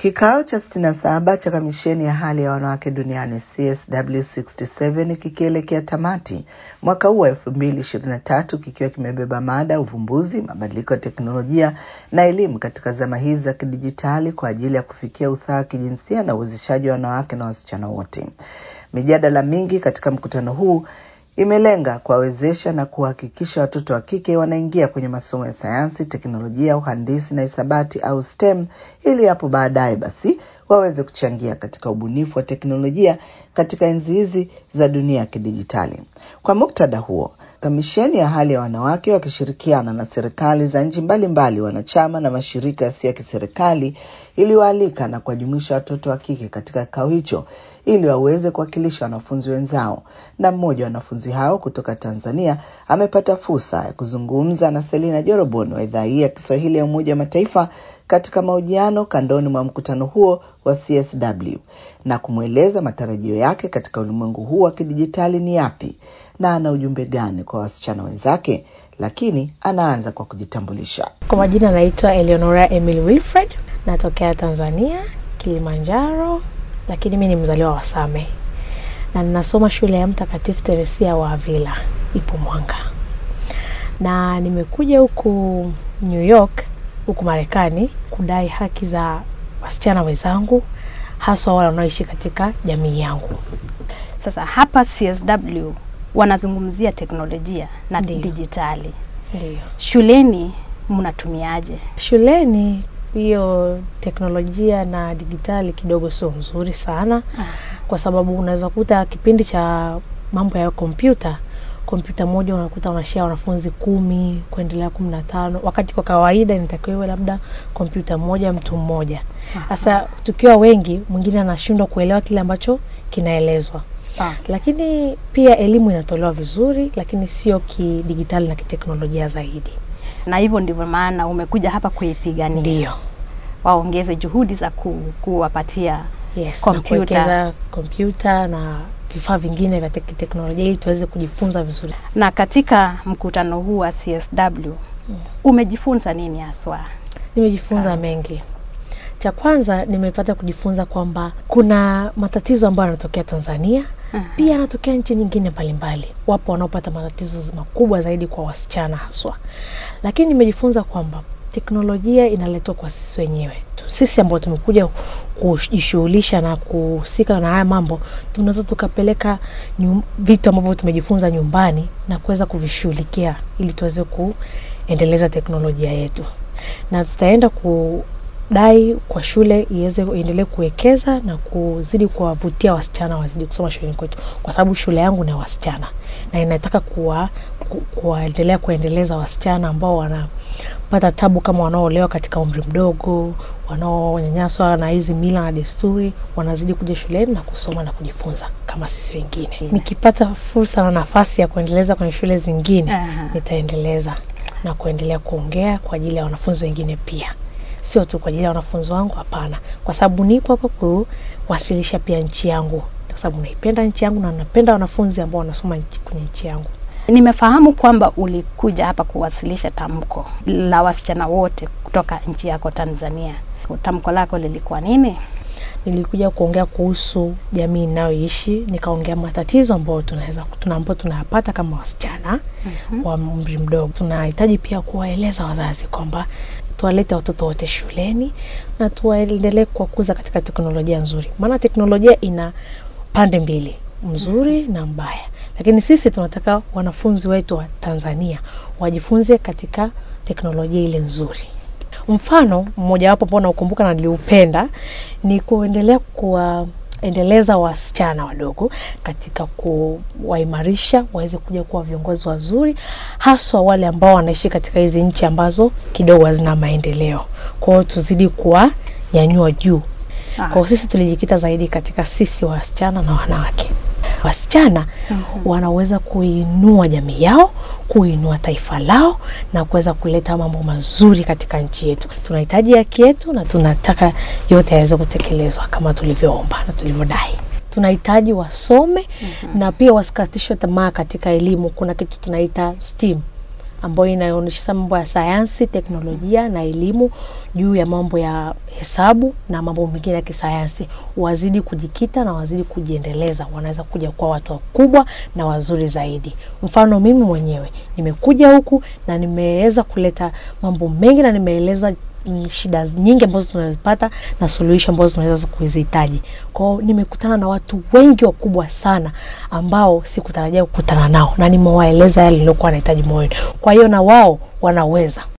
Kikao cha 67 cha kamisheni ya hali ya wanawake duniani CSW67 kikielekea tamati mwaka huu wa 2023 kikiwa kimebeba mada uvumbuzi, mabadiliko ya teknolojia na elimu katika zama hizi za kidijitali kwa ajili ya kufikia usawa wa kijinsia na uwezeshaji wa wanawake na wasichana wote. Mijadala mingi katika mkutano huu imelenga kuwawezesha na kuhakikisha watoto wa kike wanaingia kwenye masomo ya sayansi, teknolojia, uhandisi na hisabati au STEM ili hapo baadaye basi waweze kuchangia katika ubunifu wa teknolojia katika enzi hizi za dunia ya kidijitali. Kwa muktadha huo, kamisheni ya hali ya wanawake wakishirikiana na serikali za nchi mbalimbali wanachama na mashirika yasiyo ya kiserikali iliwaalika na kuwajumuisha watoto wa kike katika kikao hicho ili waweze kuwakilisha wanafunzi wenzao. Na mmoja wa wanafunzi hao kutoka Tanzania amepata fursa ya kuzungumza na Selina Jorobon wa idhaa hii ya Kiswahili ya Umoja wa Mataifa katika mahojiano kandoni mwa mkutano huo wa CSW na kumweleza matarajio yake katika ulimwengu huu wa kidijitali ni yapi na ana ujumbe gani kwa wasichana wenzake. Lakini anaanza kwa kujitambulisha. Kwa majina naitwa Eleonora Emily Wilfred, natokea Tanzania, Kilimanjaro, lakini mi ni mzaliwa wa Same na ninasoma shule ya Mtakatifu Teresia wa Avila, ipo Mwanga, na nimekuja huku New York huku Marekani kudai haki za wasichana wenzangu, haswa wale wanaoishi katika jamii yangu. Sasa hapa CSW wanazungumzia teknolojia na Ndiyo. dijitali. Ndio Shuleni mnatumiaje? shuleni hiyo teknolojia na digitali kidogo sio mzuri sana kwa sababu unaweza kuta kipindi cha mambo ya kompyuta kompyuta moja unakuta unashia wanafunzi kumi kuendelea kumi na tano wakati kwa kawaida inatakiwa iwe labda kompyuta moja mtu mmoja sasa tukiwa wengi mwingine anashindwa kuelewa kile ambacho kinaelezwa Ah. lakini pia elimu inatolewa vizuri lakini sio kidigitali na kiteknolojia zaidi Na hivyo ndivyo maana umekuja hapa kuipigania, ndio waongeze juhudi za ku, kuwapatia yes, na Kompyuta. kuwekeza kompyuta na vifaa vingine vya tek- teknolojia ili tuweze kujifunza vizuri. na katika mkutano huu wa CSW umejifunza nini haswa? Nimejifunza mengi. Cha kwanza nimepata kujifunza kwamba kuna matatizo ambayo yanatokea Tanzania pia yanatokea nchi nyingine mbalimbali. Wapo wanaopata matatizo makubwa zaidi kwa wasichana haswa, lakini nimejifunza kwamba teknolojia inaletwa kwa sisi wenyewe tu. Sisi ambao tumekuja kujishughulisha na kuhusika na haya mambo, tunaweza tukapeleka nyum, vitu ambavyo tumejifunza nyumbani na kuweza kuvishughulikia ili tuweze kuendeleza teknolojia yetu, na tutaenda kudai kwa shule iweze iendelee kuwekeza na kuzidi kuwavutia wasichana wazidi kusoma shuleni kwetu, kwa sababu shule yangu ni ya wasichana na inataka kuwa ku- kuwaendelea kuendeleza wasichana ambao wanapata tabu kama wanaoolewa katika umri mdogo, wanaonyanyaswa na hizi mila na desturi, wanazidi kuja shuleni na kusoma na kujifunza kama sisi wengine. Nikipata fursa na nafasi ya kuendeleza kwenye shule zingine, Aha. nitaendeleza na kuendelea kuongea kwa ajili ya wanafunzi wengine pia, sio tu kwa ajili ya wanafunzi wangu, hapana, kwa sababu nipo hapa kuwasilisha pia nchi yangu, kwa sababu naipenda nchi yangu na napenda wanafunzi ambao wanasoma nchi- kwenye nchi yangu. Nimefahamu kwamba ulikuja hapa kuwasilisha tamko la wasichana wote kutoka nchi yako Tanzania. Tamko lako lilikuwa nini? nilikuja kuongea kuhusu jamii inayoishi, nikaongea matatizo ambayo tunaweza tuna ambayo tunayapata kama wasichana wa umri mdogo. Tunahitaji pia kuwaeleza wazazi kwamba tuwalete watoto wote shuleni na tuwaendelee kuwakuza katika teknolojia nzuri, maana teknolojia ina pande mbili, mzuri na mbaya, lakini sisi tunataka wanafunzi wetu wa Tanzania wajifunze katika teknolojia ile nzuri. Mfano mmojawapo ambao naukumbuka na niliupenda ni kuendelea kuwaendeleza wasichana wadogo katika kuwaimarisha waweze kuja kuwa viongozi wazuri, haswa wale ambao wanaishi katika hizi nchi ambazo kidogo hazina maendeleo. Kwa hiyo tuzidi kuwanyanyua juu. Ah. Kwa hiyo sisi tulijikita zaidi katika sisi wasichana na wanawake. Wasichana wanaweza kuinua jamii yao, kuinua taifa lao na kuweza kuleta mambo mazuri katika nchi yetu. Tunahitaji haki yetu na tunataka yote yaweze kutekelezwa kama tulivyoomba na tulivyodai. Tunahitaji wasome na pia wasikatishwe tamaa katika elimu. Kuna kitu tunaita STEAM ambayo inaonyesha mambo ya sayansi, teknolojia na elimu juu ya mambo ya hesabu na mambo mengine ya kisayansi, wazidi kujikita na wazidi kujiendeleza, wanaweza kuja kuwa watu wakubwa na wazuri zaidi. Mfano mimi mwenyewe nimekuja huku na nimeweza kuleta mambo mengi na nimeeleza mm, shida nyingi ambazo tunazipata na suluhisho ambazo tunaweza kuzihitaji. Kwao nimekutana na watu wengi wakubwa sana ambao sikutarajia kukutana nao, na nimewaeleza yale niliokuwa nahitaji moyoni. Kwa hiyo na wao wanaweza.